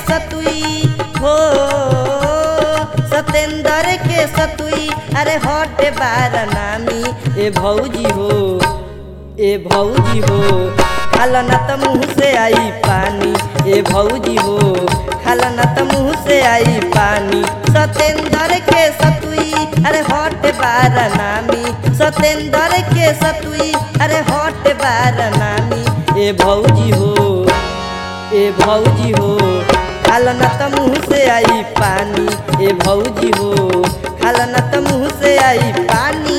सतुई हो सतेंद्र के सतुई अरे हटे बार नामी ए भौजी हो ए भौजी हो खाला न त मुँह से आई पानी ए भौजी हो खाला न त मुँह से आई पानी सतेंद्र के सतुई अरे हट बार नामी सतेंद्र के सतुई अरे हट बार नामी ए भौजी हो ए भौजी हो खाला न त मुँह से आई पानी ए भौजी हो खाला न त मुँह से आई पानी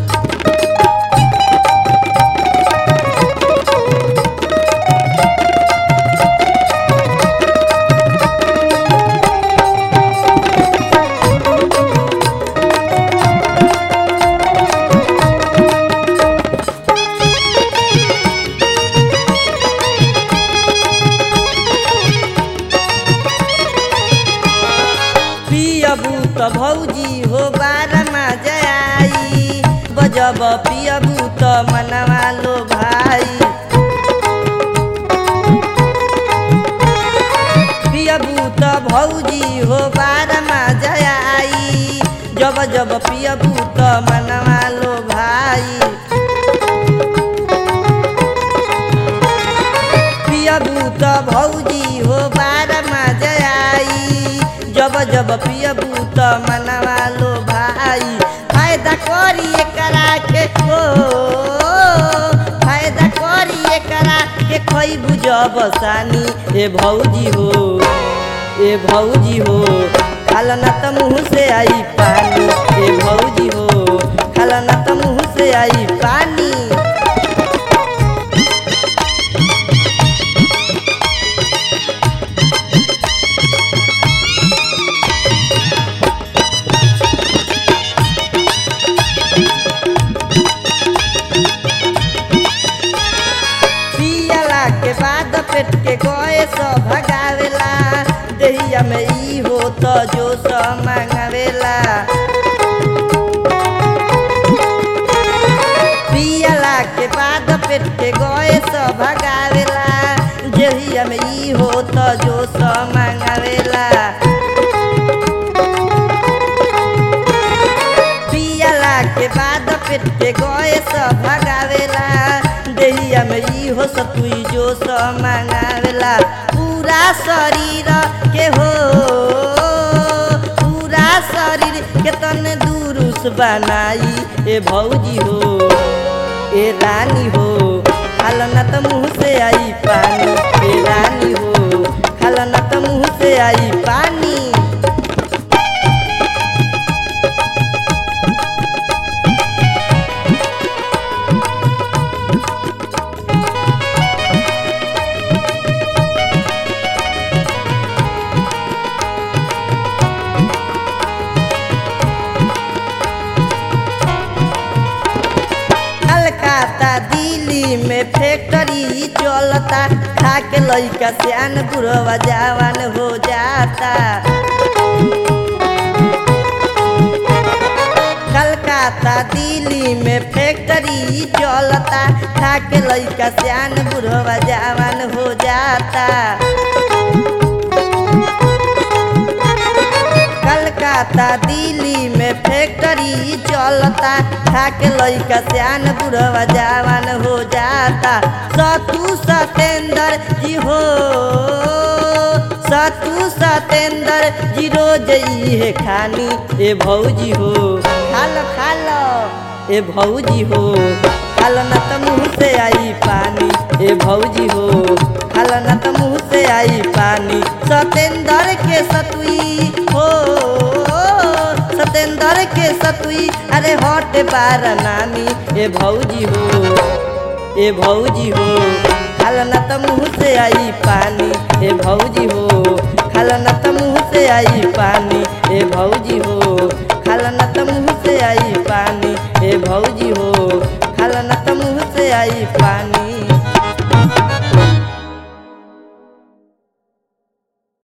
पियबू त भौजी हो बारमा जयाई बजब पियबू त मनवा लो भाई पियबू त भौजी हो बारमा जयाई जब जब पियबू त मनवा लो भाई पियबू त भौजी हो बारमा जयाई जब जब पियबू त मनवा लो भाई फायदा करी एकरा के हो फायदा करी एकरा के खैबू जब सानी ए भौजी हो ए भौजी हो खाला न त मुँह से आई पानी ए भौजी हो खाला न त मुँह से आई पानी पियला के बाद पेट के गए सब भगावेला देहिया में ई हो तो जो सब मांगावेला पियला के बाद पेट के गए सब भगावेला देहिया में ई हो तो जो सब मांगावेला पियला के बाद पेट के गए सब भगावेला देहिया में ई हो सतुई जो सब मांगावेला पूरा शरीर के हो पूरा शरीर के तन दुरुस बनाई ए भौजी हो ए रानी हो खाला न त मुँह से आई पानी ए रानी हो खाला न त मुँह से आई पानी कलकत्ता दिल्ली में फैक्ट्री चलता खा के लइका सियान बुढ़वा जवान हो जाता कलकत्ता दिल्ली में फैक्ट्री चलता खा के लइका सियान बुढ़वा जवान हो जाता कलकत्ता दिल्ली में फैक्ट्री चलता खा के लइका सियान बुढ़वा जवान हो जाता सतु सतेंद्र जी हो सतु सतेंद्र जी रोज है खानी ए भौजी हो खालो खालो ए भौजी हो खालो न त मुँह से आई पानी ए भौजी हो खालो न त मुँह से आई पानी सतेंद्र के सतुई हो सतेंद्र के सतुई अरे हट बार नामी ए भौजी हो ए भौजी हो खाला न त मुँह से आई पानी ए भौजी हो खाला न त मुँह से आई पानी ए भौजी हो खाला न त मुँह से आई पानी ए भौजी हो खाला न त मुँह से आई पानी